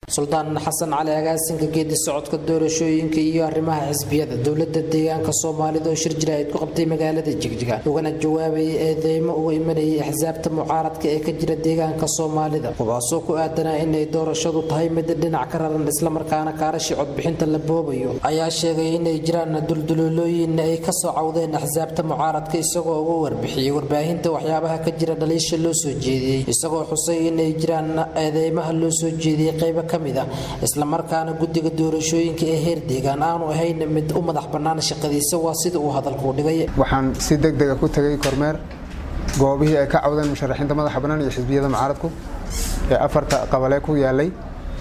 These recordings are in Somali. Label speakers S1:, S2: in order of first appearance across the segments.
S1: suldaan xasan cali agaasinka geedi socodka doorashooyinka iyo arrimaha xisbiyada dowlada deegaanka soomaalida oo shir jiraahid ku qabtay magaalada jigjiga ugana jawaabayay eedeymo uga imanayay axsaabta mucaaradka ee ka jira deegaanka soomaalida kuwaasoo ku aadanaa inay doorashadu tahay mid dhinac ka raran islamarkaana kaarashi codbixinta la boobayo ayaa sheegay inay jiraan duldulolooyin ay kasoo cawdeen axsaabta mucaaradka isagoo uga warbixiyey warbaahinta waxyaabaha ka jira dhaliisha loo soo jeediyey isagoo xusay inay jiraan eedeymaha loo soo jeediyey qaybo ka mid ah islamarkaana guddiga doorashooyinka ee heer deegaan aanu ahayn mid u madax bannaan shaqadiisa waa sida uu hadalkuu dhigay
S2: waxaan si degdega ku tegay kormeer goobihii ay ka cawdeen musharaxiinta madaxa bannaan iyo xisbiyada mucaaradku ee afarta qabalee ku yaalay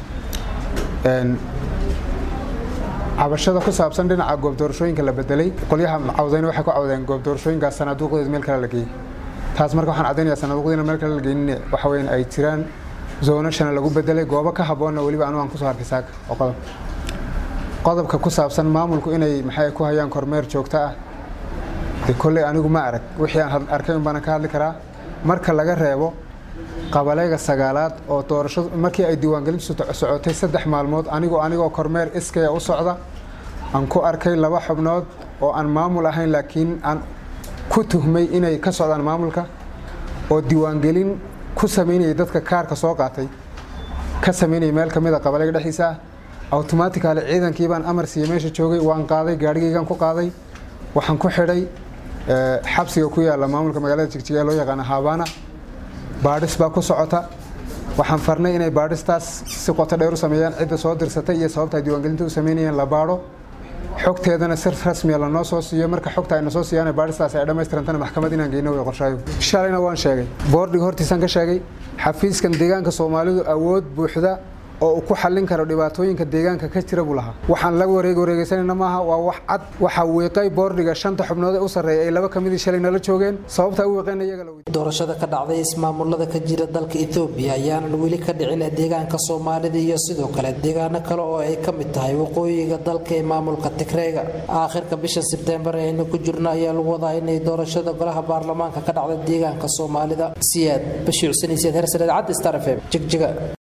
S2: cabashada ku saabsan dhinaca goob doorashooyinka la bedelay qolyaha cawdayna waxay ku cawdeen goob doorashooyinkaas sanaaduuqdeed meel kale la geeyey taas marka waxaan caddaynayaa sanaaduuqdiina meel kale la geynin waxa weyn ay jiraan zoonashana lagu bedelay goobo ka habboonna weliba anu aan kusoo arkay saaka oo qodob qodobka ku saabsan maamulku inay maxay ku hayaan kormeer joogto ah de kolley anigu ma arag wixii aan arkay un baana ka hadli karaa marka laga reebo qabalayga sagaalaad oo doorashadu markii ay diiwaangelintu socotay saddex maalmood anigoo anigoo kormeer iskaya u socda aan ku arkay laba xubnood oo aan maamul ahayn laakiin aan ku tuhmay inay ka socdaan maamulka oo diiwaangelin ku samaynayay dadka kaarka soo qaatay ka samaynayay meel ka mid a qabalayga dhexdiisa ah automatically ciidankii baan amar siiyey meesha joogay waan qaaday gaadhigaygaan ku qaaday waxaan ku xidhay xabsiga ku yaalla maamulka magaalada jigjiga ee loo yaqaana habaana baadhis baa ku socota waxaan farnay inay baadhistaas si qoto dheer u sameeyaan cidda soo dirsatay iyo sababta ay diiwaangelinta u samaynayeen la baadho xogteedana si rasmiya lanoo soo siiyo marka xogta ayna soo siiyaan baadhistaas ay dhammaystirantana maxkamad inaan geyno way qorshaayo shalayna waan sheegay boordiga hortiisaan ka sheegay xafiiskan deegaanka soomaalidu awood buuxda oo uu ku xallin karo dhibaatooyinka deegaanka ka jira buu lahaa waxaan la wareeg wareegeysanayna maaha waa wax cad waxaa wiiqay boordiga shanta xubnood ee u sarreeya ay laba ka midii shalay nala joogeen sababta u wiiqeen iyaga la
S1: doorashada ka dhacday ismaamulada ka jira dalka etoobiya ayaanan weli ka dhicin deegaanka soomaalida iyo sidoo kale deegaano kale oo ay ka mid tahay waqooyiga dalka ee maamulka tigreega aakhirka bisha sebteembar ee aynu ku jirno ayaa lagu wadaa inay doorashada golaha baarlamaanka ka dhacda deegaanka soomaalida siyaad bashiicsanayseed hersareed cad star f m jigjiga